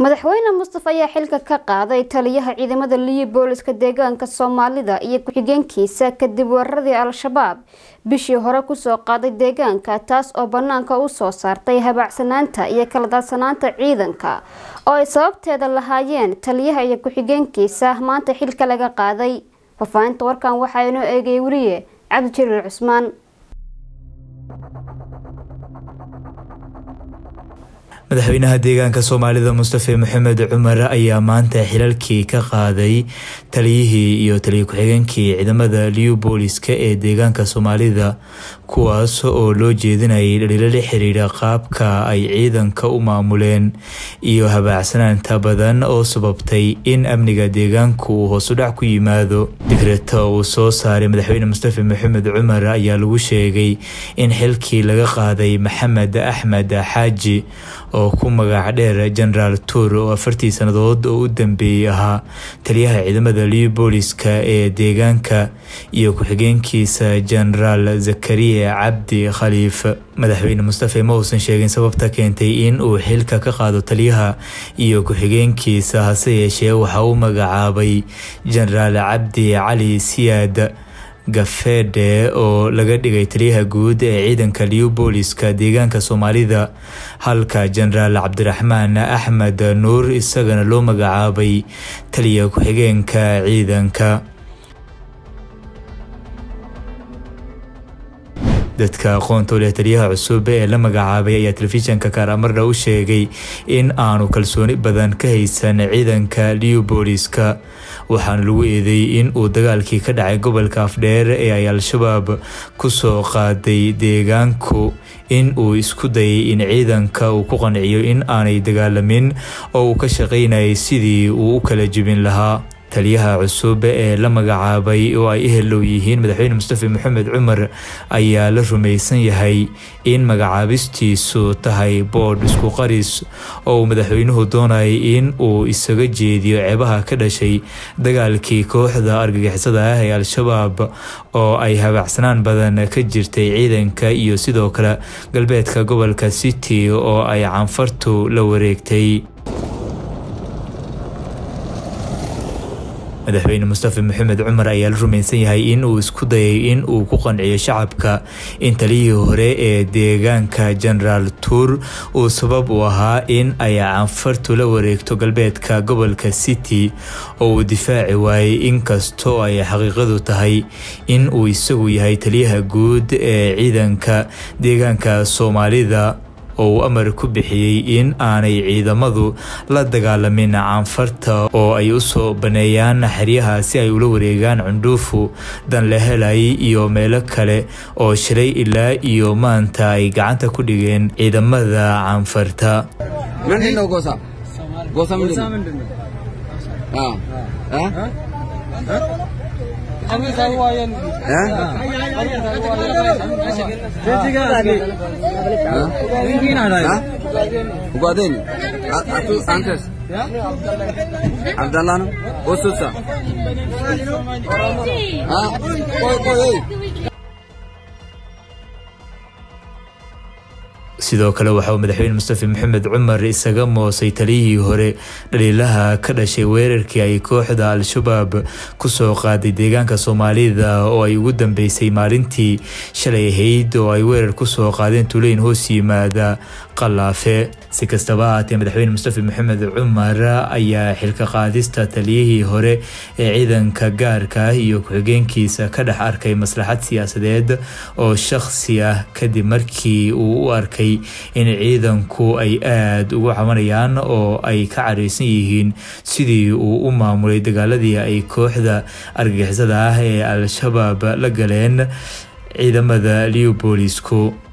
madaxweyne mustafa ayaa xilka ka qaaday taliyaha ciidamada liyo booliska deegaanka soomaalida iyo ku-xigeenkiisa kadib weeraradii al-shabaab bishii hore kusoo qaaday deegaanka taas oo banaanka u soo saartay habaacsanaanta iyo kala daadsanaanta ciidanka oo ay sababteeda lahaayeen taliyaha iyo ku-xigeenkiisa maanta xilka laga qaaday faafahinta warkan waxaa inoo eegay weriye cabdijaliil cusmaan madaxweynaha deegaanka soomaalida mustafe maxamed cumar ayaa maanta xilalkii ka qaaday taliyihii iyo taliya ku-xigeenkii ciidamada liu booliska ee deegaanka soomaalida kuwaas oo loo jeedinayay dhaliilo la xiriira qaabka ay ciidanka u maamuleen iyo habaacsanaanta badan oo sababtay in amniga deegaanku uu hoosudhac ku yimaado digreta uu soo saaray madaxweyne mustafe maxamed cumar ayaa lagu sheegay in xilkii laga qaaday maxamed axmed xaaji oo ku magac dheer genaraal tuur oo afartii sannadood oo u dambeeyey ahaa taliyaha ciidamada liu booliska ee deegaanka iyo ku-xigeenkiisa genaraal zakariya cabdi khaliif madaxweyne mustafe ma uusan sheegin sababta keentay in uu xilka ka qaado taliyaha iyo ku-xigeenkiisa hase yeeshee waxaa u magacaabay genaraal cabdi cali siyaad gafeedhe oo laga dhigay taliyaha guud ee ciidanka liu booliska deegaanka soomaalida halka genaraal cabdiraxmaan axmed nuur isagana loo magacaabay taliya ku-xigeenka ciidanka dadka aqoonta u leh taliyaha cusub ee la magacaabay ayaa telefishanka kaaramarda u sheegay in aanu kalsooni badan ka haysan ciidanka liu booliska waxaana lagu eedeeyey in uu dagaalkii ka dhacay gobolka afdheer ee ay al-shabaab kusoo qaaday deegaanku in uu isku dayay in ciidanka uu ku qanciyo in aanay dagaalamin oo uu ka shaqaynayay sidii uu u kala jebin lahaa taliyaha cusub ee la magacaabay oo ay ehellow yihiin madaxweyne mustafe maxamed cumar ayaa la rumaysan yahay in magacaabistiisu tahay boodh isku qaris oo uu madaxweynuhu doonayay in uu isaga jeediyo ceebaha ka dhashay dagaalkii kooxda argagixisada ah ee al-shabaab oo ay habaacsanaan badan ka jirtay ciidanka iyo sidoo kale galbeedka gobolka city oo ay canfartu la wareegtay madaxweyne mustafe maxamed cumar ayaa la rumaysan yahay in uu isku dayay in uu ku qanciyo shacabka in taliyihii hore ee deegaanka genaraal tuur uu sabab u ahaa in ay canfartu la wareegto galbeedka gobolka city oo uu difaaci waayey inkastoo ay xaqiiqadu tahay in uu isagu yahay taliyaha guud ee ciidanka deegaanka soomaalida oo uu amar ku bixiyey in aanay ciidamadu la dagaalamin caanfarta oo ay u soo baneeyaan xeryaha si ay ula wareegaan cundhuufu dan la helay iyo meelo kale oo shalay ilaa iyo maanta ay gacanta ku dhigeen ciidamada caanfarta Ugadeni. Atu antes. Abdallah no. Osusa. Ah, koy koy. sidoo kale waxa uu madaxweyne mustafe maxamed cumar isaga moosay taliyihii hore dhaliilaha ka dhashay weerarkii ay kooxda al-shabaab kusoo qaaday deegaanka soomaalida oo ay ugu dambeysay maalintii shalay ahayd oo ay weerar kusoo qaadeen tuuleyn hoos yimaada qalaafe si kastaba ahaatee madaxweyne mustafe maxamed cumar ayaa xilka qaadista taliyihii hore ee ciidanka gaarka ah iyo ku-xigeenkiisa ka dhex arkay maslaxad siyaasadeed oo shakhsi ah kadib markii uu u arkay in ciidanku ay aada ugu cabanayaan oo ay ka careysan yihiin sidii uu u maamulay dagaaladii ay kooxda argagixisada ah ee al-shabaab la galeen ciidamada liu boolisku